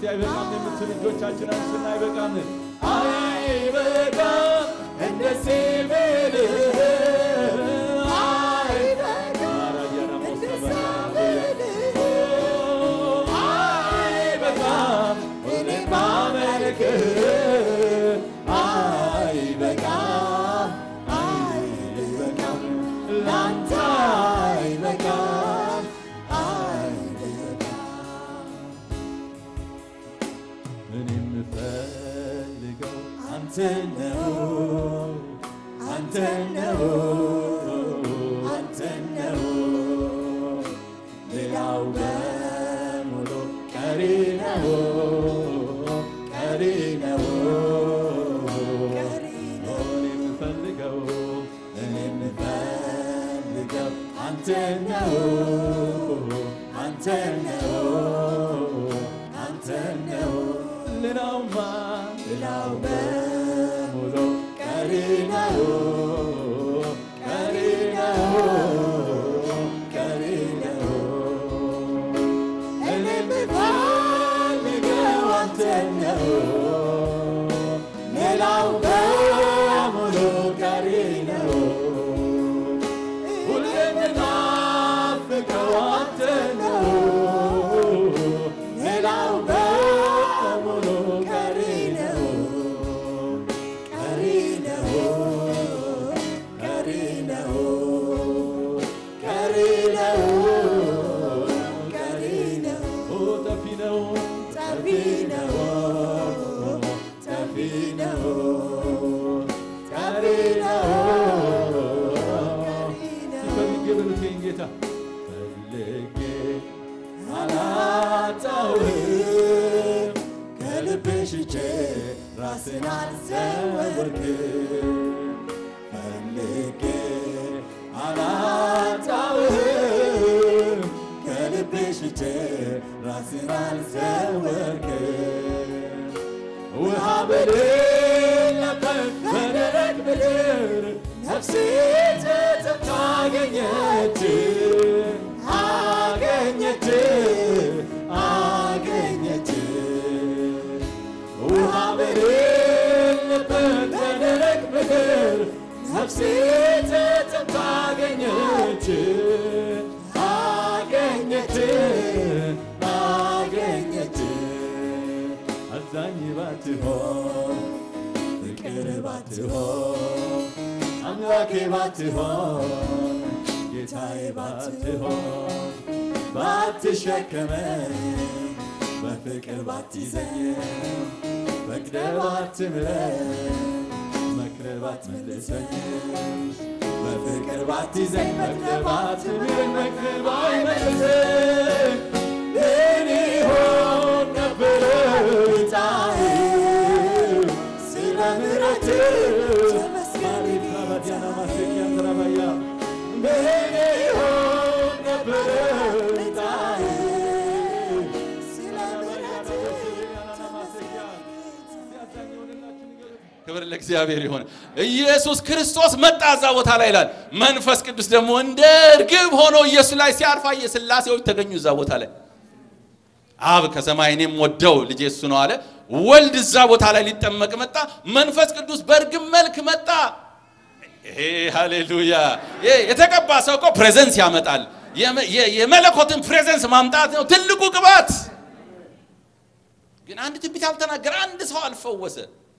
እስቲ አይበቃም የምትሉ እጆቻችን አንሱና አይበቃም አይበቃም እንደዚህ ብልህ አይበቃም እኔን ማመልክህ አይበቃም አይበቃም ላንተ አይበቃም እኔ የምፈልገው አንተ ነው አንተ ነው አንተ ነው ሌላው በሙሉ ቀሪ ነው ቀሪ ነው እኔ የምፈልገው እኔ የምፈልገው አንተ ነው አንተ ነው አንተ ነው ሌላውማ ሌላው በሙሉ ቀሪ ነው ቀሪ ነው ቀሪ ነው እኔ የምፈልገው አንተ ነው ሌላው በሙሉ ቀሪ ነው ሁሌ የምናፍቀው አንተ ነው ሌላው በሙሉ ቀሪ ነው ቀሪ ነው ቀሪ ነው ቀሪ ነው ቀሪ ነው ጠፊ ነው ጠፊ ነው ጠፊ ነው ቀሪ ነው ፈልጌ በሉትኝ ጌታ ፈልጌ አላጣውህም ከልቤ ሽቼ ራስን አልሰወርክም ፈልጌ አላጣውህም ከልቤ ሽቼ ራስን አልሰወርክም ውሃ በሌለበት በደረቅ ምድር ነፍሴ ተጠምታ አገኘች አገኘች አገኘች ውሃ በሌለበት በደረቅ ምድር ነፍሴ ተጠምታ አገኘች አገኘች አገኘች አዛኝ ባትሆን ፍቅር ባትሆን አምላኬ ባትሆን ጌታዬ ባትሆን ባትሸከመኝ በፍቅር ባትይዘኝ ፈቅደ ባትምረኝ መክረ ባትመልሰኝ በፍቅር ባትይዘኝ ፈቅደ ባትምረኝ መክረ ባይመልሰኝ ምን ይሆን ነበረ ዕጣዬ ስለ ምሕረትህ ማሪፋ ባዲያና ማሴኪያ ትራባያ ምን ይሆን ነበረ ዕጣዬ ክብር ለእግዚአብሔር ይሆን። ኢየሱስ ክርስቶስ መጣ እዛ ቦታ ላይ ይላል። መንፈስ ቅዱስ ደግሞ እንደ እርግብ ሆኖ ኢየሱስ ላይ ሲያርፋ የሥላሴዎች ተገኙ እዛ ቦታ ላይ። አብ ከሰማይ እኔም ወደው ልጄ እሱ ነው አለ። ወልድ እዛ ቦታ ላይ ሊጠመቅ መጣ። መንፈስ ቅዱስ በእርግብ መልክ መጣ። ይሄ ሃሌሉያ! ይሄ የተቀባ ሰው እኮ ፕሬዘንስ ያመጣል። የመ- የ- የመለኮትን ፕሬዘንስ ማምጣት ነው ትልቁ ቅባት። ግን አንድ ትንቢት አልተናገረ፣ አንድ ሰው አልፈወሰ።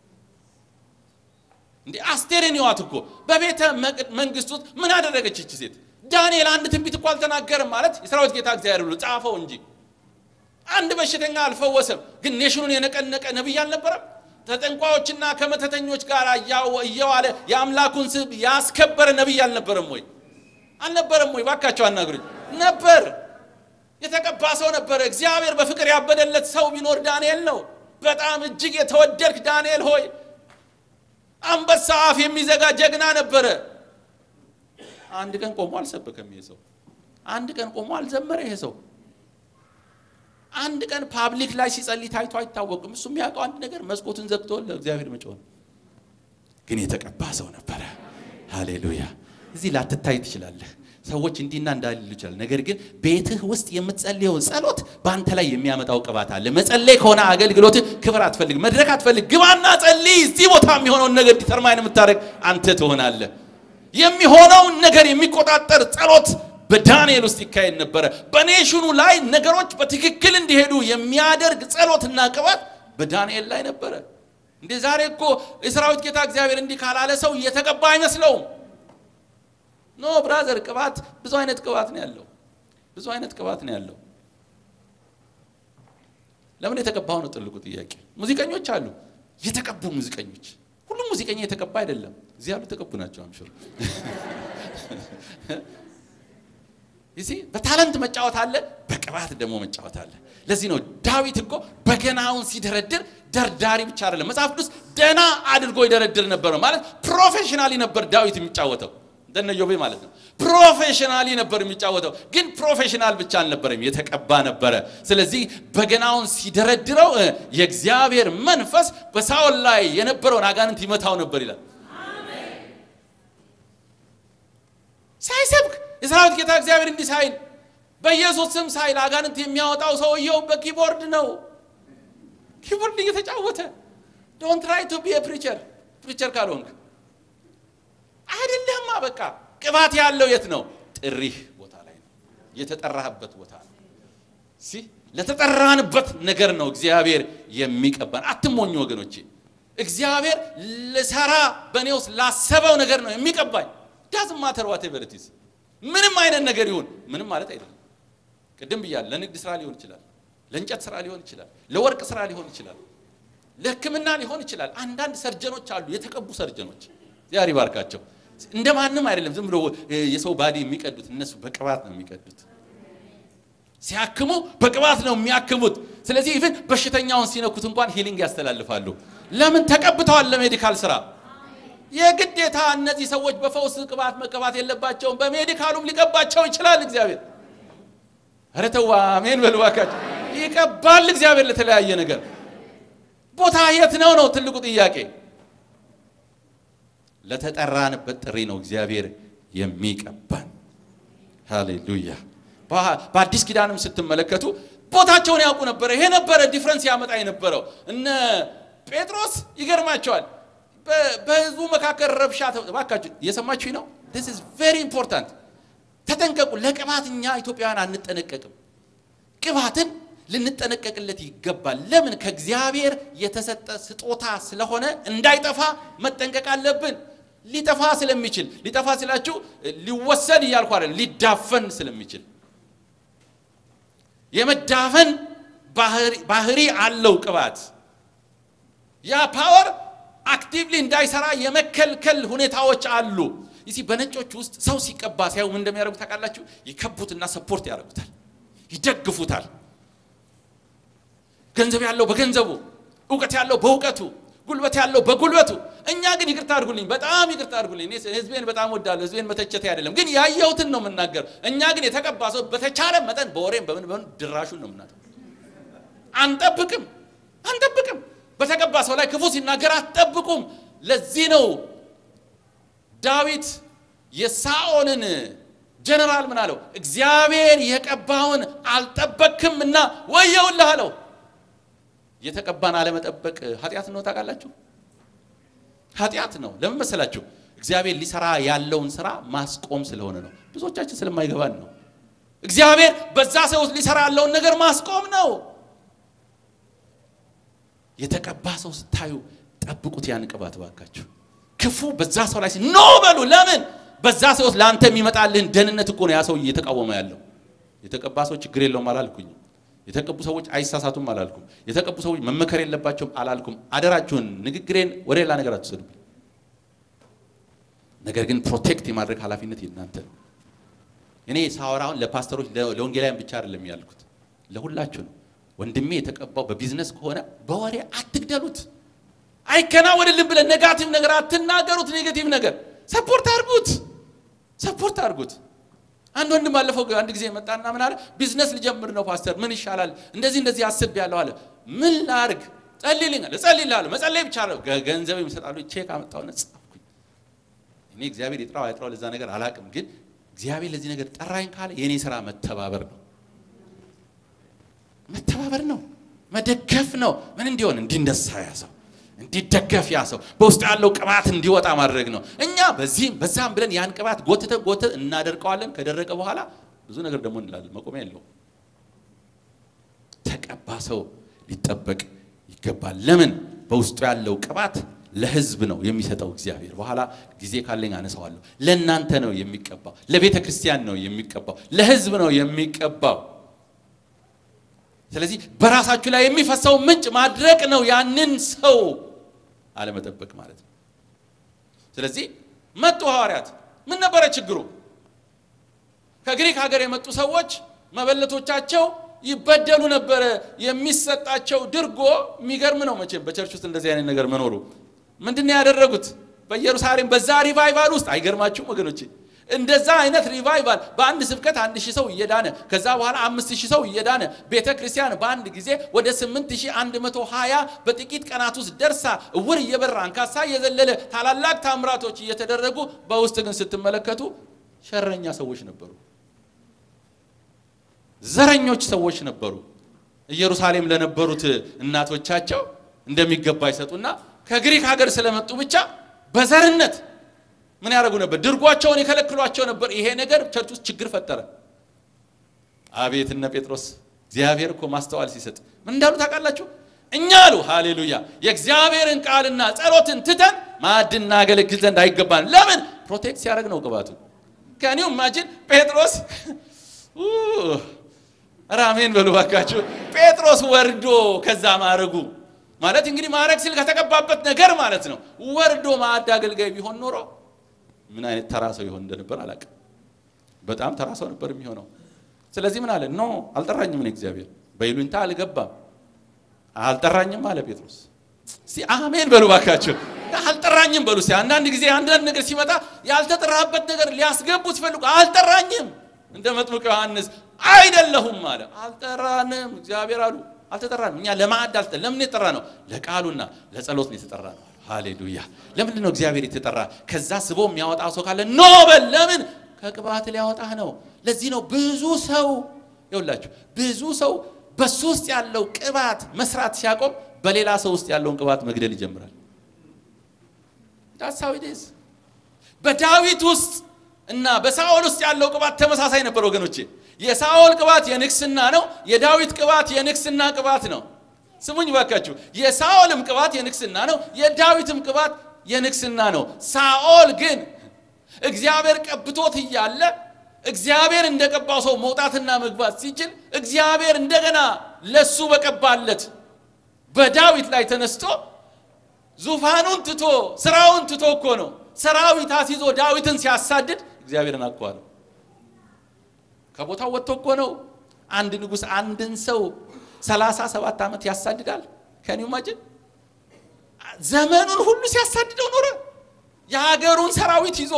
እንዴ አስቴርን ይዋት እኮ በቤተ መቅ- መንግስት ውስጥ ምን አደረገች ይቺ ሴት? ዳንኤል አንድ ትንቢት እኮ አልተናገረም ማለት የሰራዊት ጌታ እግዚአብሔር ብሎ ጻፈው እንጂ አንድ በሽተኛ አልፈወሰም። ግን ኔሽኑን የነቀነቀ ነቢይ አልነበረም? ተጠንቋዮችና ከመተተኞች ጋር እያው- እየዋለ የአምላኩን ስም ያስከበረ ነቢይ አልነበረም ወይ? አልነበረም ወይ? ባካቸው አናግሩኝ። ነበር። የተቀባ ሰው ነበረ። እግዚአብሔር በፍቅር ያበደለት ሰው ቢኖር ዳንኤል ነው። በጣም እጅግ የተወደድክ ዳንኤል ሆይ አንበሳ አፍ የሚዘጋ ጀግና ነበረ። አንድ ቀን ቆሞ አልሰበከም ይሄ ሰው። አንድ ቀን ቆሞ አልዘመረ ይሄ ሰው። አንድ ቀን ፓብሊክ ላይ ሲጸልይ ታይቶ አይታወቅም። እሱ የሚያውቀው አንድ ነገር መስኮቱን ዘግቶ ለእግዚአብሔር መጮህ ነው። ግን የተቀባ ሰው ነበረ። ሃሌሉያ! እዚህ ላትታይ ትችላለህ። ሰዎች እንዲና እንዳል ይችላል። ነገር ግን ቤትህ ውስጥ የምትጸልየው ጸሎት በአንተ ላይ የሚያመጣው ቅባት አለ። መጸለይ ከሆነ አገልግሎት ክብር አትፈልግ፣ መድረክ አትፈልግ። ግባና ጸልይ። እዚህ ቦታ የሚሆነውን ነገር ዲተርማይን የምታደርግ አንተ ትሆናለህ። የሚሆነውን ነገር የሚቆጣጠር ጸሎት በዳንኤል ውስጥ ይካሄድ ነበረ። በኔሽኑ ላይ ነገሮች በትክክል እንዲሄዱ የሚያደርግ ጸሎትና ቅባት በዳንኤል ላይ ነበረ። እንዴ ዛሬ እኮ የሰራዊት ጌታ እግዚአብሔር እንዲህ ካላለ ሰው እየተቀባ አይመስለውም። ኖ ብራዘር፣ ቅባት ብዙ አይነት ቅባት ነው ያለው። ብዙ አይነት ቅባት ነው ያለው። ለምን የተቀባው ነው ትልቁ ጥያቄ። ሙዚቀኞች አሉ፣ የተቀቡ ሙዚቀኞች። ሁሉም ሙዚቀኛ የተቀባ አይደለም። እዚህ ያሉ የተቀቡ ናቸው። አምሹር ይሲ በታለንት መጫወት አለ፣ በቅባት ደግሞ መጫወት አለ። ለዚህ ነው ዳዊት እኮ በገናውን ሲደረድር ደርዳሪ ብቻ አይደለም። መጽሐፍ ቅዱስ ደና አድርጎ ይደረድር ነበር ማለት ፕሮፌሽናሊ ነበር ዳዊት የሚጫወተው እንደነ ዮቤ ማለት ነው። ፕሮፌሽናሊ ነበር የሚጫወተው። ግን ፕሮፌሽናል ብቻ አልነበረም፣ የተቀባ ነበረ። ስለዚህ በገናውን ሲደረድረው የእግዚአብሔር መንፈስ በሳኦል ላይ የነበረውን አጋንንት ይመታው ነበር ይላል። ሳይሰብክ የሰራዊት ጌታ እግዚአብሔር እንዲህ ሳይል በኢየሱስ ስም ሳይል አጋንንት የሚያወጣው ሰውየው በኪቦርድ ነው። ኪቦርድ እየተጫወተ ዶንት ትራይ ቱ ቢ ፕሪቸር ፕሪቸር ካልሆንክ አይደለማ። በቃ ቅባት ያለው የት ነው? ጥሪህ ቦታ ላይ ነው። የተጠራህበት ቦታ ነው። ሲ ለተጠራንበት ነገር ነው እግዚአብሔር የሚቀባን። አትሞኙ ወገኖቼ። እግዚአብሔር ልሰራ በእኔ ውስጥ ላሰበው ነገር ነው የሚቀባኝ። ዳዝም ማተር ዋት ኤቨር ኢት ኢዝ ምንም አይነት ነገር ይሁን ምንም ማለት አይደለም። ቅድም ብያለሁ። ለንግድ ስራ ሊሆን ይችላል፣ ለእንጨት ስራ ሊሆን ይችላል፣ ለወርቅ ስራ ሊሆን ይችላል፣ ለሕክምና ሊሆን ይችላል። አንዳንድ ሰርጀኖች አሉ፣ የተቀቡ ሰርጀኖች ዚያር ይባርካቸው። እንደ ማንም አይደለም ዝም ብሎ የሰው ባዲ የሚቀዱት፣ እነሱ በቅባት ነው የሚቀዱት። ሲያክሙ በቅባት ነው የሚያክሙት። ስለዚህ ኢቭን በሽተኛውን ሲነኩት እንኳን ሂሊንግ ያስተላልፋሉ። ለምን ተቀብተዋል? ለሜዲካል ስራ የግዴታ እነዚህ ሰዎች በፈውስ ቅባት መቀባት የለባቸውም። በሜዲካሉም ሊቀባቸው ይችላል እግዚአብሔር። ኧረ ተው አሜን በሉ እባካችሁ። ይቀባል እግዚአብሔር ለተለያየ ነገር። ቦታ የት ነው ነው ትልቁ ጥያቄ። ለተጠራንበት ጥሪ ነው እግዚአብሔር የሚቀባን። ሃሌሉያ። በአዲስ ኪዳንም ስትመለከቱ ቦታቸውን ያውቁ ነበረ። ይሄ ነበረ ዲፍረንስ ያመጣ የነበረው። እነ ጴጥሮስ ይገርማቸዋል። በህዝቡ መካከል ረብሻ እባካችሁ እየሰማችሁ ነው። this is very important ተጠንቀቁ። ለቅባት እኛ ኢትዮጵያውያን አንጠነቀቅም። ቅባትን ልንጠነቀቅለት ይገባል። ለምን? ከእግዚአብሔር የተሰጠ ስጦታ ስለሆነ እንዳይጠፋ መጠንቀቅ አለብን። ሊጠፋ ስለሚችል ሊጠፋ ስላችሁ ሊወሰድ እያልኩ አይደለም፣ ሊዳፈን ስለሚችል የመዳፈን ባህሪ አለው ቅባት ያ ፓወር አክቲቭሊ እንዳይሰራ የመከልከል ሁኔታዎች አሉ። ይሲ በነጮች ውስጥ ሰው ሲቀባ ሲያዩ ምን እንደሚያደርጉት ታውቃላችሁ? ይከቡትና ሰፖርት ያደርጉታል፣ ይደግፉታል። ገንዘብ ያለው በገንዘቡ፣ እውቀት ያለው በእውቀቱ፣ ጉልበት ያለው በጉልበቱ። እኛ ግን ይቅርታ አድርጉልኝ፣ በጣም ይቅርታ አድርጉልኝ። እኔ ህዝቤን በጣም ወዳለሁ፣ ህዝቤን መተቸቴ አይደለም፣ ግን ያየሁትን ነው የምናገር። እኛ ግን የተቀባ ሰው በተቻለ መጠን በወሬም በምን በምን ድራሹን ነው የምናጠው። አንጠብቅም አንጠብቅም በተቀባ ሰው ላይ ክፉ ሲናገር አትጠብቁም። ለዚህ ነው ዳዊት የሳኦልን ጀነራል ምን አለው? እግዚአብሔር የቀባውን አልጠበቅክም እና ወየውልህ አለው። የተቀባን አለመጠበቅ ኃጢአት ነው ታውቃላችሁ? ኃጢአት ነው። ለምን መሰላችሁ? እግዚአብሔር ሊሰራ ያለውን ስራ ማስቆም ስለሆነ ነው። ብዙዎቻችን ስለማይገባን ነው። እግዚአብሔር በዛ ሰው ውስጥ ሊሰራ ያለውን ነገር ማስቆም ነው። የተቀባ ሰው ስታዩ ጠብቁት፣ ያን ቅባት ባካችሁ። ክፉ በዛ ሰው ላይ ኖ በሉ። ለምን? በዛ ሰው ውስጥ ለአንተ የሚመጣልህን ደህንነት እኮ ነው ያ ሰው እየተቃወመ ያለው። የተቀባ ሰው ችግር የለውም አላልኩኝም። የተቀቡ ሰዎች አይሳሳቱም አላልኩም። የተቀቡ ሰዎች መመከር የለባቸውም አላልኩም። አደራችሁን ንግግሬን ወደ ሌላ ነገር አትወሰዱብኝ። ነገር ግን ፕሮቴክት የማድረግ ኃላፊነት የእናንተ ነው። እኔ ሳወራውን ለፓስተሮች ለወንጌላውያን ብቻ አይደለም ያልኩት፣ ለሁላችሁ ነው። ወንድሜ የተቀባው በቢዝነስ ከሆነ በወሬ አትግደሉት። አይከናወንልን ብለን ኔጋቲቭ ነገር አትናገሩት። ኔጋቲቭ ነገር ሰፖርት አድርጉት፣ ሰፖርት አድርጉት። አንድ ወንድም ባለፈው አንድ ጊዜ መጣና ምን አለ፣ ቢዝነስ ልጀምር ነው ፓስተር፣ ምን ይሻላል? እንደዚህ እንደዚህ አስቤያለሁ አለ። ምን ላድርግ? ጸልይልኝ አለ። እጸልይልሃለሁ፣ መጸለይ ብቻ ነው። ገንዘብ ይሰጣሉ። ቼክ አመጣሁና ጻፍኩኝ። እኔ እግዚአብሔር ይጥራው አይጥራው ለዛ ነገር አላቅም፣ ግን እግዚአብሔር ለዚህ ነገር ጠራኝ ካለ የእኔ ስራ መተባበር ነው። መተባበር ነው፣ መደገፍ ነው። ምን እንዲሆን እንዲነሳ ያ ሰው እንዲደገፍ ያ ሰው በውስጡ ያለው ቅባት እንዲወጣ ማድረግ ነው። እኛ በዚህም በዛም ብለን ያን ቅባት ጎትተን ጎትተን እናደርቀዋለን። ከደረቀ በኋላ ብዙ ነገር ደግሞ እንላለን። መቆሚያ የለውም። ተቀባ ሰው ሊጠበቅ ይገባል። ለምን? በውስጡ ያለው ቅባት ለሕዝብ ነው የሚሰጠው እግዚአብሔር። በኋላ ጊዜ ካለኝ አነሳዋለሁ። ለእናንተ ነው የሚቀባው፣ ለቤተ ክርስቲያን ነው የሚቀባው፣ ለሕዝብ ነው የሚቀባው። ስለዚህ በራሳችሁ ላይ የሚፈሰው ምንጭ ማድረቅ ነው፣ ያንን ሰው አለመጠበቅ ማለት ነው። ስለዚህ መጡ ሐዋርያት። ምን ነበረ ችግሩ? ከግሪክ ሀገር የመጡ ሰዎች መበለቶቻቸው ይበደሉ ነበረ። የሚሰጣቸው ድርጎ የሚገርም ነው። መቼም በቸርች ውስጥ እንደዚህ አይነት ነገር መኖሩ ምንድን ነው ያደረጉት? በኢየሩሳሌም በዛ ሪቫይቫል ውስጥ አይገርማችሁም ወገኖቼ? እንደዛ አይነት ሪቫይቫል በአንድ ስብከት አንድ ሺህ ሰው እየዳነ ከዛ በኋላ አምስት ሺህ ሰው እየዳነ ቤተ ክርስቲያን በአንድ ጊዜ ወደ ስምንት ሺህ አንድ መቶ ሀያ በጥቂት ቀናት ውስጥ ደርሳ እውር እየበራ አንካሳ እየዘለለ ታላላቅ ታምራቶች እየተደረጉ በውስጥ ግን ስትመለከቱ ሸረኛ ሰዎች ነበሩ። ዘረኞች ሰዎች ነበሩ። ኢየሩሳሌም ለነበሩት እናቶቻቸው እንደሚገባ ይሰጡና ከግሪክ ሀገር ስለመጡ ብቻ በዘርነት ምን ያደርጉ ነበር? ድርጓቸውን የከለክሏቸው ነበር። ይሄ ነገር ቸርች ውስጥ ችግር ፈጠረ። አቤት እነ ጴጥሮስ እግዚአብሔር እኮ ማስተዋል ሲሰጥ ምን እንዳሉ ታውቃላችሁ? እኛ አሉ ሃሌሉያ የእግዚአብሔርን ቃልና ጸሎትን ትተን ማዕድ እናገለግል ዘንድ አይገባን። ለምን? ፕሮቴክት ሲያደርግ ነው ቅባቱ። ከኒው ማጅን ጴጥሮስ ራሜን በሉ ባካችሁ። ጴጥሮስ ወርዶ ከዛ ማዕረጉ ማለት እንግዲህ ማዕረግ ሲል ከተቀባበት ነገር ማለት ነው። ወርዶ ማዕድ አገልጋይ ቢሆን ኖሮ ምን አይነት ተራ ሰው ይሆን እንደነበር አላውቅም። በጣም ተራ ሰው ነበር የሚሆነው። ስለዚህ ምን አለ? ኖ አልጠራኝም፣ እኔ እግዚአብሔር በይሉኝታ አልገባም፣ አልጠራኝም አለ ጴጥሮስ። እስቲ አሜን በሉ ባካችሁ። አልጠራኝም በሉ እስቲ። አንዳንድ ጊዜ አንዳንድ ነገር ሲመጣ ያልተጠራበት ነገር ሊያስገቡት ፈልጉ። አልጠራኝም እንደ መጥምቅ ዮሐንስ አይደለሁም አለ። አልጠራንም እግዚአብሔር አሉ። አልተጠራንም እኛ ለማዕድ አልተ ለምን የጠራ ነው? ለቃሉና ለጸሎት ነው የተጠራ ነው። ሃሌሉያ። ለምንድን ነው እግዚአብሔር የተጠራ? ከዛ ስቦ የሚያወጣ ሰው ካለ ኖ በል። ለምን? ከቅባት ሊያወጣህ ነው። ለዚህ ነው ብዙ ሰው ይውላችሁ፣ ብዙ ሰው በሱ ውስጥ ያለው ቅባት መስራት ሲያቆም በሌላ ሰው ውስጥ ያለውን ቅባት መግደል ይጀምራል። ዳሳዊዴዝ በዳዊት ውስጥ እና በሳኦል ውስጥ ያለው ቅባት ተመሳሳይ ነበር ወገኖቼ። የሳኦል ቅባት የንግስና ነው። የዳዊት ቅባት የንግስና ቅባት ነው። ስሙኝ ባካችሁ። የሳኦልም ቅባት የንግስና ነው። የዳዊትም ቅባት የንግስና ነው። ሳኦል ግን እግዚአብሔር ቀብቶት እያለ እግዚአብሔር እንደቀባው ሰው መውጣትና መግባት ሲችል እግዚአብሔር እንደገና ለሱ በቀባለት በዳዊት ላይ ተነስቶ ዙፋኑን ትቶ ስራውን ትቶ እኮ ነው ሰራዊት አስይዞ ዳዊትን ሲያሳድድ እግዚአብሔርን አኳዋለሁ። ከቦታው ወጥቶ እኮ ነው። አንድ ንጉሥ አንድን ሰው ሰላሳ ሰባት ዓመት ያሳድዳል። ከኒው ማጅን ዘመኑን ሁሉ ሲያሳድደው ኖረ። የሀገሩን ሰራዊት ይዞ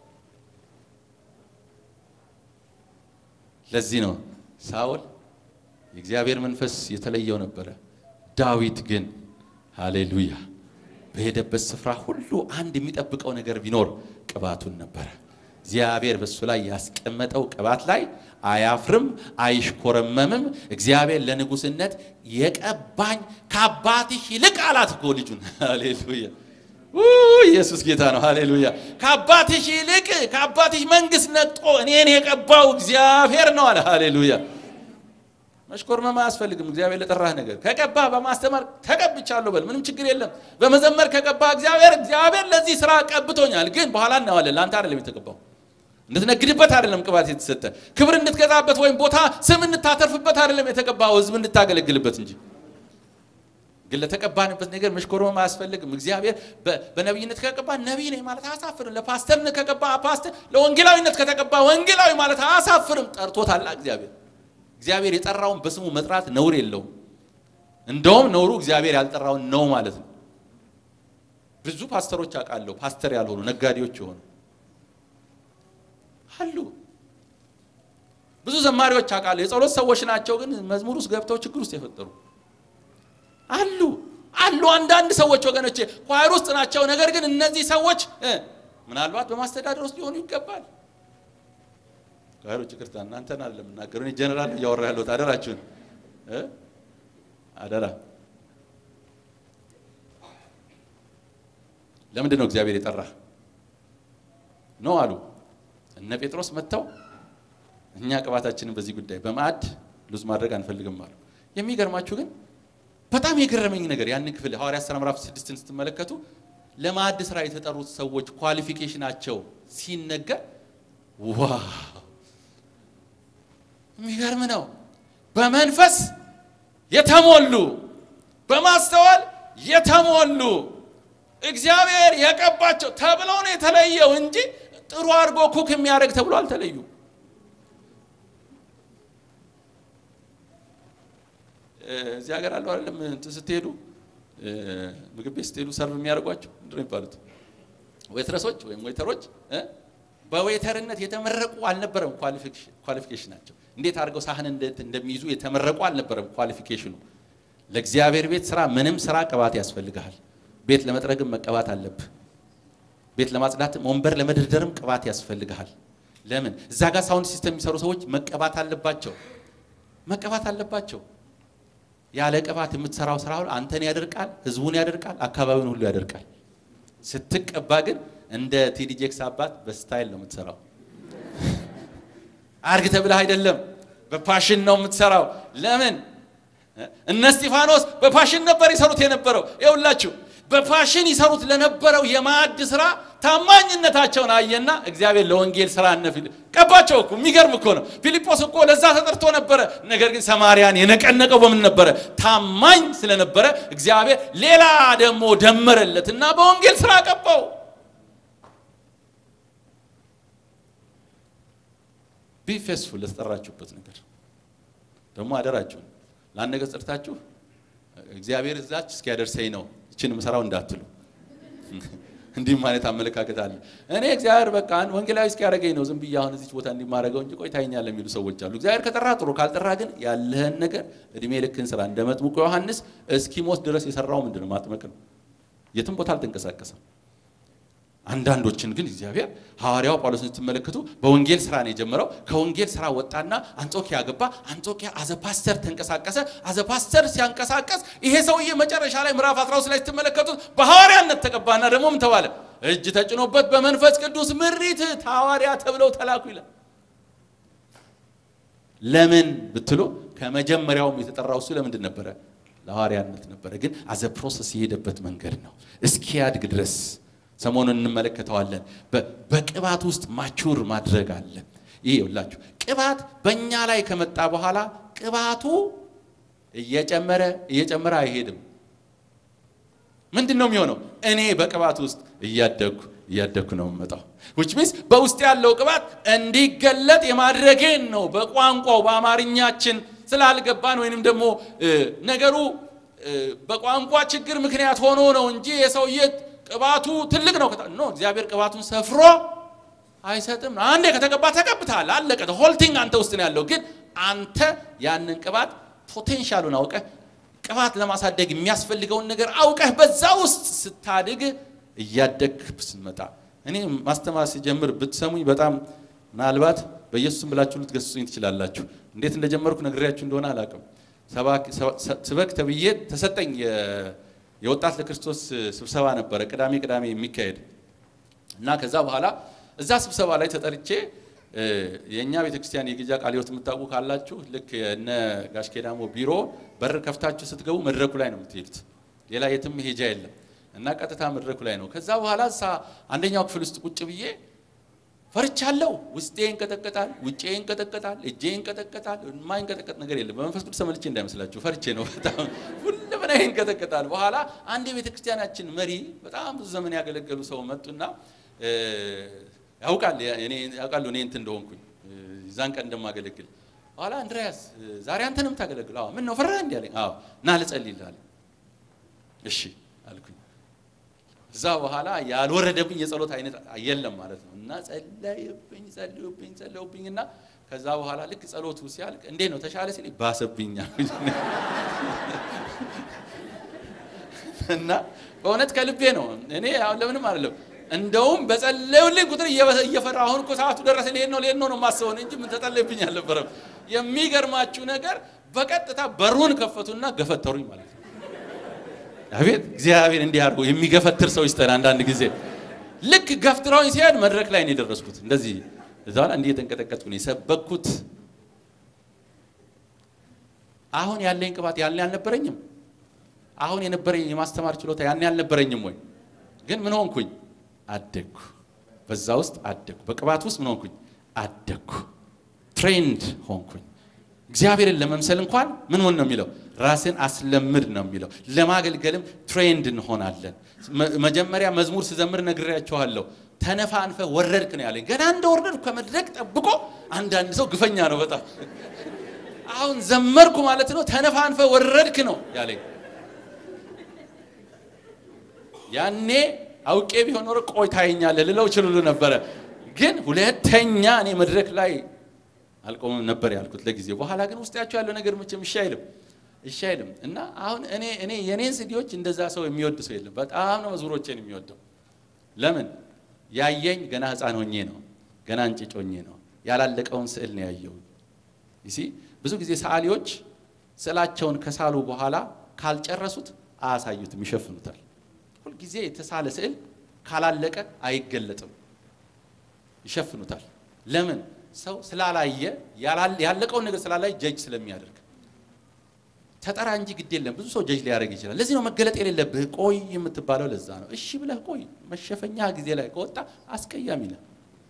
ለዚህ ነው ሳኦል የእግዚአብሔር መንፈስ የተለየው ነበረ። ዳዊት ግን ሃሌሉያ በሄደበት ስፍራ ሁሉ አንድ የሚጠብቀው ነገር ቢኖር ቅባቱን ነበረ። እግዚአብሔር በሱ ላይ ያስቀመጠው ቅባት ላይ አያፍርም፣ አይሽኮረመምም። እግዚአብሔር ለንጉስነት የቀባኝ ከአባትሽ ይልቅ አላት እኮ ልጁን። ሃሌሉያ ኢየሱስ ጌታ ነው። ሃሌሉያ ከአባትሽ ይልቅ ከአባትሽ መንግስት ነጥቆ እኔን የቀባው እግዚአብሔር ነው አለ። ሃሌሉያ መሽኮርመም አያስፈልግም። እግዚአብሔር ለጠራህ ነገር ከቀባህ በማስተማር ተቀብቻለሁ በል፣ ምንም ችግር የለም። በመዘመር ከቀባህ እግዚአብሔር እግዚአብሔር ለዚህ ስራ ቀብቶኛል፣ ግን በኋላ እናዋለን። ለአንተ አይደለም የተቀባው፣ እንድትነግድበት አይደለም ቅባት የተሰጠ ክብር እንድትገዛበት ወይም ቦታ ስም እንድታተርፍበት አይደለም የተቀባው፣ ህዝብ እንድታገለግልበት እንጂ። ግን ለተቀባንበት ነገር መሽኮርመም አያስፈልግም። እግዚአብሔር በነቢይነት ከቀባ ነቢይ ነኝ ማለት አያሳፍርም። ለፓስተርነት ከቀባ ፓስተር፣ ለወንጌላዊነት ከተቀባ ወንጌላዊ ማለት አያሳፍርም። ጠርቶታላ እግዚአብሔር እግዚአብሔር የጠራውን በስሙ መጥራት ነውር የለውም። እንደውም ነውሩ እግዚአብሔር ያልጠራውን ነው ማለት ነው። ብዙ ፓስተሮች አውቃለሁ፣ ፓስተር ያልሆኑ ነጋዴዎች የሆኑ አሉ። ብዙ ዘማሪዎች አውቃለሁ፣ የጸሎት ሰዎች ናቸው፣ ግን መዝሙር ውስጥ ገብተው ችግር ውስጥ የፈጠሩ አሉ አሉ። አንዳንድ ሰዎች ወገኖቼ ኳየር ውስጥ ናቸው፣ ነገር ግን እነዚህ ሰዎች ምናልባት በማስተዳደር ውስጥ ሊሆኑ ይገባል ካህሎች ይቅርታ፣ እናንተን አይደለም የምናገረው እኔ ጀነራል እያወራ ያለሁት አደራችሁን እ አደራ ለምንድን ነው እግዚአብሔር የጠራ ነው አሉ እነ ጴጥሮስ መጥተው እኛ ቅባታችንን በዚህ ጉዳይ በማዕድ ሉዝ ማድረግ አንፈልግም አሉ። የሚገርማችሁ ግን በጣም የገረመኝ ነገር ያንን ክፍል ሐዋርያት ሥራ ምዕራፍ ስድስትን ስትመለከቱ ለማዕድ ስራ የተጠሩት ሰዎች ኳሊፊኬሽናቸው ሲነገር ዋው የሚገርም ነው። በመንፈስ የተሞሉ በማስተዋል የተሞሉ እግዚአብሔር የቀባቸው ተብለው ነው የተለየው እንጂ ጥሩ አድርጎ ኩክ የሚያደርግ ተብሎ አልተለዩ። እዚህ ሀገር አለው አይደለም እንትን ስትሄዱ ምግብ ቤት ስትሄዱ ሰርቭ የሚያደርጓቸው ምንድን ነው የሚባሉት? ዌትረሶች ወይም ዌተሮች እ በዌተርነት የተመረቁ አልነበረም ኳሊፊኬሽናቸው። እንዴት አድርገው ሳህን እንደሚይዙ የተመረቁ አልነበረም ኳሊፊኬሽኑ። ለእግዚአብሔር ቤት ስራ ምንም ስራ ቅባት ያስፈልግሃል። ቤት ለመጥረግም መቀባት አለብህ። ቤት ለማጽዳትም ወንበር ለመደርደርም ቅባት ያስፈልግሃል። ለምን እዛ ጋር ሳውንድ ሲስተም የሚሰሩ ሰዎች መቀባት አለባቸው፣ መቀባት አለባቸው። ያለ ቅባት የምትሰራው ስራ ሁሉ አንተን ያደርቃል፣ ህዝቡን ያደርቃል፣ አካባቢውን ሁሉ ያደርቃል። ስትቀባ ግን እንደ ቴዲ ጄክስ አባት በስታይል ነው የምትሰራው። አርግ ተብለህ አይደለም፣ በፓሽን ነው የምትሰራው። ለምን እነ እስጢፋኖስ በፓሽን ነበር ይሰሩት የነበረው። ይኸውላችሁ በፓሽን ይሰሩት ለነበረው የማዕድ ስራ ታማኝነታቸውን አየና እግዚአብሔር ለወንጌል ስራ እነ ቀባቸው እኮ የሚገርም እኮ ነው። ፊልጶስ እኮ ለዛ ተጠርቶ ነበረ። ነገር ግን ሰማርያን የነቀነቀው በምን ነበረ? ታማኝ ስለነበረ እግዚአብሔር ሌላ ደግሞ ደመረለት እና በወንጌል ስራ ቀባው። ቢ ፌስፉል ለተጠራችሁበት ነገር ደግሞ አደራችሁን ለአንድ ነገር ጠርታችሁ እግዚአብሔር እዛች እስኪያደርሰኝ ነው ይችን ምሰራው እንዳትሉ። እንዲህ ማለት አመለካከት አለ። እኔ እግዚአብሔር በቃ ወንጌላዊ እስኪያደርገኝ ነው ዝም ብዬ አሁን እዚች ቦታ እንዲማረገው እንጂ ቆይ ታይኛለህ የሚሉ ሰዎች አሉ። እግዚአብሔር ከጠራ ጥሩ፣ ካልጠራ ግን ያለህን ነገር እድሜ ልክን ስራ። እንደ መጥምቁ ዮሐንስ እስኪሞት ድረስ የሰራው ምንድን ነው? ማጥመቅ ነው። የትም ቦታ አልተንቀሳቀሰም። አንዳንዶችን ግን እግዚአብሔር ሐዋርያው ጳውሎስን ስትመለከቱ በወንጌል ስራ ነው የጀመረው። ከወንጌል ስራ ወጣና አንጾኪያ ገባ። አንጾኪያ አዘ ፓስተር ተንቀሳቀሰ። አዘ ፓስተር ሲያንቀሳቀስ ይሄ ሰውዬ መጨረሻ ላይ ምዕራፍ 13 ላይ ስትመለከቱት በሐዋርያነት ተቀባና ደግሞ ምን ተባለ? እጅ ተጭኖበት በመንፈስ ቅዱስ ምሪት ሐዋርያ ተብለው ተላኩ ይላል። ለምን ብትሉ ከመጀመሪያውም የተጠራው እሱ ለምንድን ነበረ? ለሐዋርያነት ነበረ። ግን አዘ ፕሮሰስ የሄደበት መንገድ ነው እስኪያድግ ድረስ ሰሞኑን እንመለከተዋለን። በቅባት ውስጥ ማቹር ማድረግ አለ። ይሄ ይኸውላችሁ ቅባት በእኛ ላይ ከመጣ በኋላ ቅባቱ እየጨመረ እየጨመረ አይሄድም። ምንድን ነው የሚሆነው? እኔ በቅባት ውስጥ እያደግኩ እያደግኩ ነው የምመጣው። ዊች ሚንስ በውስጥ ያለው ቅባት እንዲገለጥ የማድረጌን ነው። በቋንቋው በአማርኛችን ስላልገባን ወይንም ደግሞ ነገሩ በቋንቋ ችግር ምክንያት ሆኖ ነው እንጂ የሰውዬ ቅባቱ ትልቅ ነው ኖ እግዚአብሔር ቅባቱን ሰፍሮ አይሰጥም። አንዴ ከተቀባ ተቀብተሃል፣ አለቀ። ሆልቲንግ አንተ ውስጥ ነው ያለው። ግን አንተ ያንን ቅባት ፖቴንሻሉን አውቀህ ቅባት ለማሳደግ የሚያስፈልገውን ነገር አውቀህ በዛ ውስጥ ስታድግ እያደግ ስትመጣ እኔ ማስተማር ሲጀምር ብትሰሙኝ በጣም ምናልባት በኢየሱስም ብላችሁ ልትገስጹኝ ትችላላችሁ። እንዴት እንደጀመርኩ ነግሬያችሁ እንደሆነ አላውቅም። ስበክ ተብዬ ተሰጠኝ። የወጣት ለክርስቶስ ስብሰባ ነበረ ቅዳሜ ቅዳሜ የሚካሄድ እና ከዛ በኋላ እዛ ስብሰባ ላይ ተጠርቼ የእኛ ቤተክርስቲያን የግጃ ቃለ ሕይወት የምታውቁ ካላችሁ ልክ እነ ጋሽ ኬዳሞ ቢሮ በር ከፍታችሁ ስትገቡ መድረኩ ላይ ነው የምትሄዱት። ሌላ የትም ሄጃ የለም እና ቀጥታ መድረኩ ላይ ነው። ከዛ በኋላ እሳ አንደኛው ክፍል ውስጥ ቁጭ ብዬ ፈርቻለሁ። ውስጤ ይንቀጠቀጣል፣ ውጬ ይንቀጠቀጣል፣ እጄ ይንቀጠቀጣል። የማይንቀጠቀጥ ነገር የለም። በመንፈስ ቅዱስ ተመልቼ እንዳይመስላችሁ ፈርቼ ነው። በጣም ሁለመና ይንቀጠቀጣል። በኋላ አንድ የቤተ ክርስቲያናችን መሪ በጣም ብዙ ዘመን ያገለገሉ ሰው መጡና ያውቃል ያውቃሉ እኔ እንትን እንደሆንኩኝ እዛን ቀን እንደማገለግል። በኋላ አንድሪያስ ዛሬ አንተንም ታገለግል? አዎ። ምን ነው ፈራህ? እንዲህ አለኝ። አዎ። ና ልጸልይልህ አለኝ። እሺ አልኩኝ። እዛ በኋላ ያልወረደብኝ የጸሎት አይነት የለም ማለት ነው። እና ጸለዩብኝ ጸለዩብኝ ጸለዩብኝ እና ከዛ በኋላ ልክ ጸሎቱ ሲያልቅ እንዴት ነው ተሻለ ሲል ባሰብኝ እና በእውነት ከልቤ ነው። እኔ አሁን ለምንም አይደለም እንደውም በጸለዩልኝ ቁጥር እየፈራ አሁን እኮ ሰዓቱ ደረሰ ልሄድ ነው ልሄድ ነው ነው የማስበው እንጂ ምን ተጸለይብኝ አልነበረም። የሚገርማችሁ ነገር በቀጥታ በሩን ከፈቱና ገፈተሩኝ ማለት ነው። አቤት እግዚአብሔር እንዲህ አድርጎ የሚገፈትር ሰው ይስጠን። አንዳንድ ጊዜ ልክ ገፍትረውኝ ሲሄድ መድረክ ላይ ነው የደረስኩት። እንደዚህ እዛ ላይ እንዲህ የተንቀጠቀጥኩ ነው የሰበኩት። አሁን ያለኝ ቅባት ያኔ አልነበረኝም። አሁን የነበረኝ የማስተማር ችሎታ ያኔ አልነበረኝም ወይ? ግን ምን ሆንኩኝ? አደግኩ። በዛ ውስጥ አደግኩ። በቅባት ውስጥ ምን ሆንኩኝ? አደግኩ። ትሬንድ ሆንኩኝ። እግዚአብሔርን ለመምሰል እንኳን ምን ሆን ነው የሚለው? ራስን አስለምድ ነው የሚለው። ለማገልገልም ትሬንድ እንሆናለን። መጀመሪያ መዝሙር ስዘምር ነግሬያቸዋለሁ። ተነፋንፈ ወረድክ ነው ያለኝ። ገና እንደወረድኩ ከመድረክ ጠብቆ አንዳንድ ሰው ግፈኛ ነው በጣም አሁን ዘመርኩ ማለት ነው። ተነፋንፈ ወረድክ ነው ያለኝ። ያኔ አውቄ ቢሆን ኖሮ ቆይ ታየኛለህ ልለው ችልሉ ነበረ። ግን ሁለተኛ እኔ መድረክ ላይ አልቆምም ነበር ያልኩት ለጊዜው። በኋላ ግን ውስጣቸው ያለው ነገር መቼም እሺ አይልም እሺ አይልም እና አሁን እኔ እኔ የኔን ሲዲዎች እንደዛ ሰው የሚወድ ሰው የለም። በጣም ነው መዝሙሮቼን የሚወደው። ለምን ያየኝ ገና ሕፃን ሆኜ ነው፣ ገና እንጭጭ ሆኜ ነው። ያላለቀውን ስዕል ነው ያየው። ይሲ ብዙ ጊዜ ሰዓሊዎች ስዕላቸውን ከሳሉ በኋላ ካልጨረሱት አያሳዩትም፣ ይሸፍኑታል። ሁልጊዜ የተሳለ ስዕል ካላለቀ አይገለጥም፣ ይሸፍኑታል። ለምን? ሰው ስላላየ ያለቀውን ነገር ስላላየ ጀጅ ስለሚያደርግ ተጠራ እንጂ ግድ የለም። ብዙ ሰው ጀጅ ሊያደርግ ይችላል። ለዚህ ነው መገለጥ የሌለብህ ቆይ የምትባለው። ለዛ ነው እሺ ብለህ ቆይ። መሸፈኛ ጊዜ ላይ ከወጣ አስቀያሚ ነው።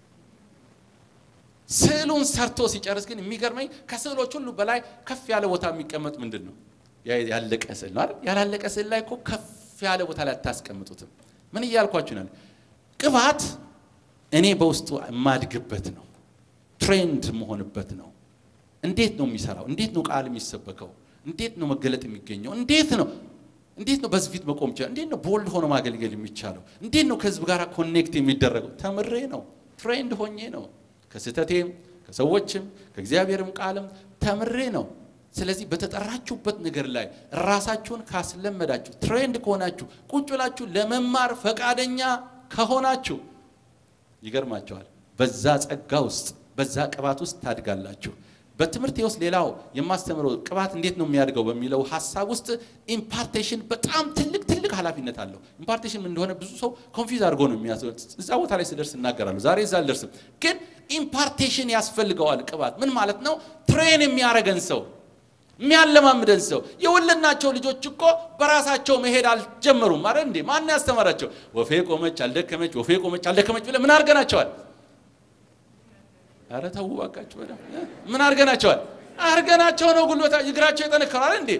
ስዕሉን ሰርቶ ሲጨርስ ግን የሚገርመኝ ከስዕሎች ሁሉ በላይ ከፍ ያለ ቦታ የሚቀመጥ ምንድን ነው? ያለቀ ስዕል ነው አይደል? ያላለቀ ስዕል ላይ እኮ ከፍ ያለ ቦታ ላይ አታስቀምጡትም። ምን እያልኳችሁ ነው? ቅባት እኔ በውስጡ የማድግበት ነው። ትሬንድ መሆንበት ነው። እንዴት ነው የሚሰራው? እንዴት ነው ቃል የሚሰበከው? እንዴት ነው መገለጥ የሚገኘው? እንዴት ነው እንዴት ነው በዚህ ፊት መቆም ይችላል? እንዴት ነው ቦልድ ሆኖ ማገልገል የሚቻለው? እንዴት ነው ከህዝብ ጋር ኮኔክት የሚደረገው? ተምሬ ነው፣ ትሬንድ ሆኜ ነው። ከስህተቴም ከሰዎችም ከእግዚአብሔርም ቃልም ተምሬ ነው። ስለዚህ በተጠራችሁበት ነገር ላይ ራሳችሁን ካስለመዳችሁ፣ ትሬንድ ከሆናችሁ፣ ቁጭ ብላችሁ ለመማር ፈቃደኛ ከሆናችሁ ይገርማቸዋል። በዛ ጸጋ ውስጥ በዛ ቅባት ውስጥ ታድጋላችሁ። በትምህርቴ ውስጥ ሌላው የማስተምረው ቅባት እንዴት ነው የሚያድገው በሚለው ሀሳብ ውስጥ ኢምፓርቴሽን በጣም ትልቅ ትልቅ ኃላፊነት አለው። ኢምፓርቴሽን ምን እንደሆነ ብዙ ሰው ኮንፊውዝ አድርጎ ነው የሚያስበው። እዛ ቦታ ላይ ስደርስ እናገራለሁ። ዛሬ እዛ አልደርስም፣ ግን ኢምፓርቴሽን ያስፈልገዋል። ቅባት ምን ማለት ነው? ትሬን የሚያረገን ሰው የሚያለማምደን ሰው። የወለድናቸው ልጆች እኮ በራሳቸው መሄድ አልጀመሩም። አረ እንዴ ማን ያስተማራቸው? ወፌ ቆመች አልደከመች፣ ወፌ ቆመች አልደከመች ብለህ ምን አድርገናቸዋል? አረ ተው እባካችሁ፣ ምን አድርገናቸዋል? አድርገናቸው ነው ጉልበታ እግራቸው የጠነከራል እንዴ።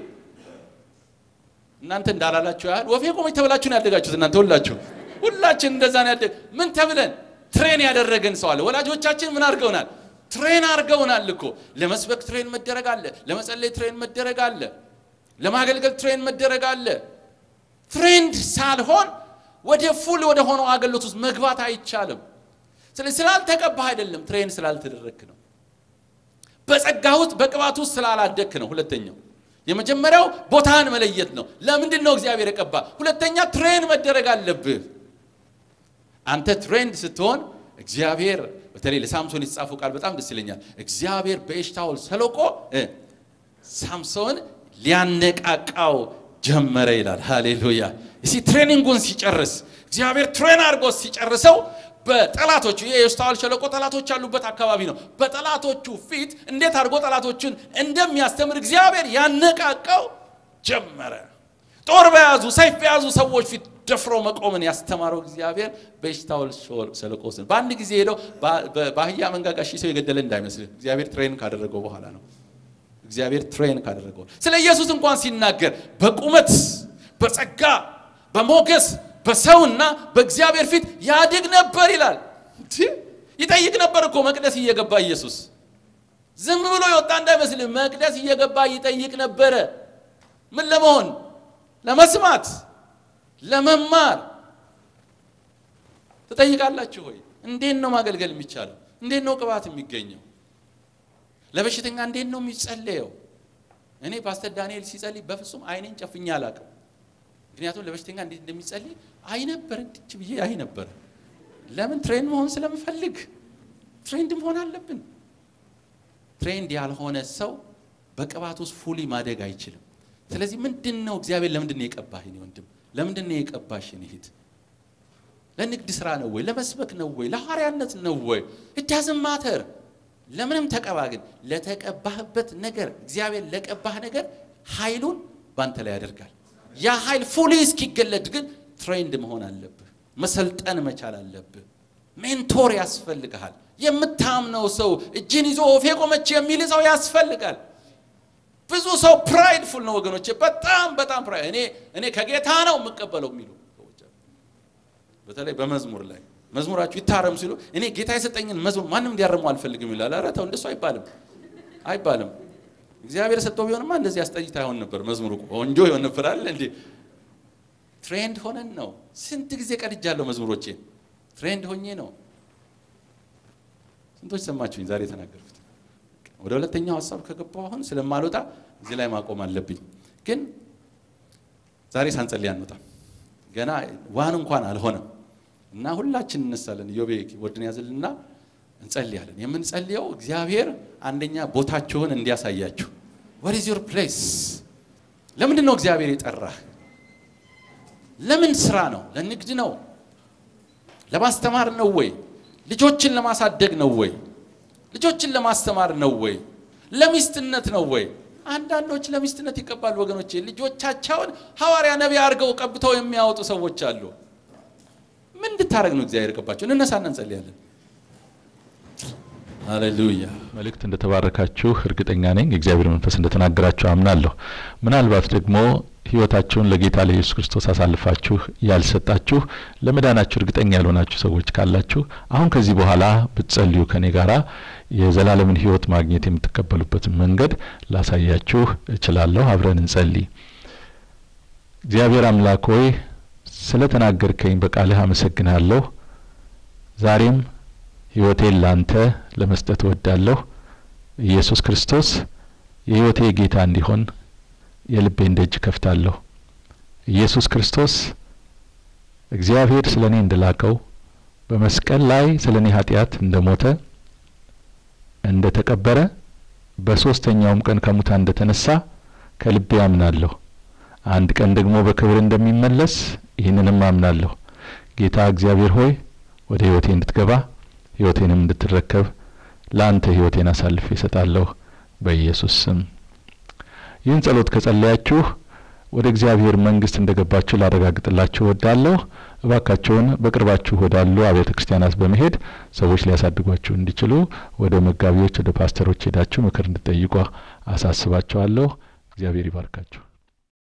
እናንተ እንዳላላችሁ ያህል ወፌ ቆመች ተብላችሁ ነው ያደጋችሁት። እናንተ ሁላችሁ ሁላችን እንደዛ ነው ያደግ። ምን ተብለን ትሬን ያደረገን ሰው አለ። ወላጆቻችን ምን አድርገውናል? ትሬን አድርገውናል እኮ። ለመስበክ ትሬን መደረግ አለ፣ ለመጸለይ ትሬን መደረግ አለ፣ ለማገልገል ትሬን መደረግ አለ። ትሬንድ ሳልሆን ወደ ፉል ወደ ሆነው አገልግሎት ውስጥ መግባት አይቻልም። ስለዚህ ስላልተቀባህ አይደለም፣ ትሬን ስላልተደረግክ ነው። በጸጋ ውስጥ በቅባት ውስጥ ስላላደግክ ነው። ሁለተኛው የመጀመሪያው ቦታህን መለየት ነው። ለምንድን ነው እግዚአብሔር የቀባ? ሁለተኛ ትሬን መደረግ አለብህ። አንተ ትሬንድ ስትሆን እግዚአብሔር በተለይ ለሳምሶን የተጻፈው ቃል በጣም ደስ ይለኛል። እግዚአብሔር በኤሽታኦል ሸለቆ ሳምሶን ሊያነቃቃው ጀመረ ይላል። ሃሌሉያ! እሲ ትሬኒንጉን ሲጨርስ እግዚአብሔር ትሬን አድርጎ ሲጨርሰው በጠላቶቹ ይሄ የኤሽታኦል ሸለቆ ጠላቶች ያሉበት አካባቢ ነው። በጠላቶቹ ፊት እንዴት አድርጎ ጠላቶችን እንደሚያስተምር እግዚአብሔር ያነቃቃው ጀመረ። ጦር በያዙ ሰይፍ በያዙ ሰዎች ፊት ደፍሮ መቆምን ያስተማረው እግዚአብሔር በኤሽታኦል ሸለቆ ውስጥ በአንድ ጊዜ ሄደው በአህያ መንጋጋ ሺህ ሰው የገደለ እንዳይመስልህ እግዚአብሔር ትሬን ካደረገው በኋላ ነው። እግዚአብሔር ትሬን ካደረገው ስለ ኢየሱስ እንኳን ሲናገር በቁመት በጸጋ በሞገስ በሰውና በእግዚአብሔር ፊት ያድግ ነበር ይላል። ይጠይቅ ነበር እኮ መቅደስ እየገባ ኢየሱስ ዝም ብሎ የወጣ እንዳይመስልህ መቅደስ እየገባ ይጠይቅ ነበረ። ምን ለመሆን? ለመስማት፣ ለመማር። ትጠይቃላችሁ ሆይ እንዴት ነው ማገልገል የሚቻለው? እንዴት ነው ቅባት የሚገኘው? ለበሽተኛ እንዴት ነው የሚጸለየው? እኔ ፓስተር ዳንኤል ሲጸልይ በፍጹም አይኔን ጨፍኛ አላውቅም። ምክንያቱም ለበሽተኛ እንዴት እንደሚጸልይ አይ ነበር እንድች ብዬ አይ ነበር። ለምን ትሬንድ መሆን ስለምፈልግ ትሬንድ መሆን አለብን። ትሬንድ ያልሆነ ሰው በቅባት ውስጥ ፉሊ ማደግ አይችልም። ስለዚህ ምንድን ነው እግዚአብሔር ለምንድን ነው የቀባህ የኔ ወንድም? ለምንድን ነው የቀባሽ የኔ እህት? ለንግድ ስራ ነው ወይ? ለመስበክ ነው ወይ? ለሐዋርያነት ነው ወይ? እዳዝም ማተር ለምንም ተቀባ። ግን ለተቀባህበት ነገር እግዚአብሔር ለቀባህ ነገር ኃይሉን ባንተ ላይ ያደርጋል። ያ ኃይል ፉሊ እስኪገለጥ ግን ትሬንድ መሆን አለብህ። መሰልጠን መቻል አለብህ። ሜንቶር ያስፈልግሃል። የምታምነው ሰው እጅን ይዞ ወፌ ቆመች የሚል ሰው ያስፈልጋል። ብዙ ሰው ፕራይድፉል ነው ወገኖቼ፣ በጣም በጣም ፕራይድ እኔ እኔ ከጌታ ነው የምቀበለው የሚሉ ሰዎች አሉ። በተለይ በመዝሙር ላይ መዝሙራችሁ ይታረም ሲሉ እኔ ጌታ የሰጠኝን መዝሙር ማንም እንዲያርሙ አልፈልግም ይላል። ኧረ ተው እንደሱ አይባልም አይባልም። እግዚአብሔር ሰጠው ቢሆንማ እንደዚህ አስጠይታ ይሆን ነበር። መዝሙሩ ቆንጆ ይሆን ነበር አለ እንዴ። ትሬንድ ሆነን ነው። ስንት ጊዜ ቀድጃለሁ መዝሙሮቼ ትሬንድ ሆኜ ነው። ስንቶች ሰማችሁኝ ዛሬ የተናገርኩት? ወደ ሁለተኛው ሀሳብ ከገባሁ አሁን ስለማልወጣ እዚህ ላይ ማቆም አለብኝ። ግን ዛሬ ሳንጸልይ አንወጣም። ገና ዋን እንኳን አልሆነም እና ሁላችን እነሳለን። ኢዮቤ ወድን ያዝልና እንጸልያለን። የምንጸልየው እግዚአብሔር አንደኛ ቦታችሁን እንዲያሳያችሁ what is your place ለምንድን ነው እግዚአብሔር የጠራህ? ለምን ስራ ነው? ለንግድ ነው? ለማስተማር ነው ወይ? ልጆችን ለማሳደግ ነው ወይ? ልጆችን ለማስተማር ነው ወይ? ለሚስትነት ነው ወይ? አንዳንዶች ለሚስትነት ይቀባሉ ወገኖቼ። ልጆቻቸውን ሐዋርያ ነቢይ አድርገው ቀብተው የሚያወጡ ሰዎች አሉ። ምን እንድታደርግ ነው እግዚአብሔር የቀባቸው? እንነሳና እንጸልያለን። ሃሌሉያ። መልእክት እንደተባረካችሁ እርግጠኛ ነኝ። የእግዚአብሔር መንፈስ እንደተናገራችሁ አምናለሁ። ምናልባት ደግሞ ሕይወታችሁን ለጌታ ለኢየሱስ ክርስቶስ አሳልፋችሁ ያልሰጣችሁ ለመዳናችሁ እርግጠኛ ያልሆናችሁ ሰዎች ካላችሁ አሁን ከዚህ በኋላ ብትጸልዩ ከኔ ጋራ የዘላለምን ሕይወት ማግኘት የምትቀበሉበትን መንገድ ላሳያችሁ እችላለሁ። አብረን እንጸልይ። እግዚአብሔር አምላክ ሆይ ስለ ተናገርከኝ በቃልህ አመሰግናለሁ። ዛሬም ሕይወቴን ላንተ ለመስጠት እወዳለሁ። ኢየሱስ ክርስቶስ የሕይወቴ ጌታ እንዲሆን የልቤን ደጅ ከፍታለሁ። ኢየሱስ ክርስቶስ እግዚአብሔር ስለ እኔ እንደላከው በመስቀል ላይ ስለ እኔ ኃጢአት እንደ ሞተ እንደ ተቀበረ በሦስተኛውም ቀን ከሙታን እንደ ተነሳ ከልቤ አምናለሁ። አንድ ቀን ደግሞ በክብር እንደሚመለስ ይህንንም አምናለሁ። ጌታ እግዚአብሔር ሆይ ወደ ሕይወቴ እንድትገባ ሕይወቴንም እንድትረከብ ለአንተ ሕይወቴን አሳልፌ እሰጣለሁ በኢየሱስ ስም። ይህን ጸሎት ከጸለያችሁ ወደ እግዚአብሔር መንግስት እንደገባችሁ ላረጋግጥላችሁ እወዳለሁ። እባካችሁን በቅርባችሁ ወዳሉ አብያተ ክርስቲያናት በመሄድ ሰዎች ሊያሳድጓችሁ እንዲችሉ ወደ መጋቢዎች፣ ወደ ፓስተሮች ሄዳችሁ ምክር እንድጠይቁ አሳስባችኋለሁ። እግዚአብሔር ይባርካችሁ።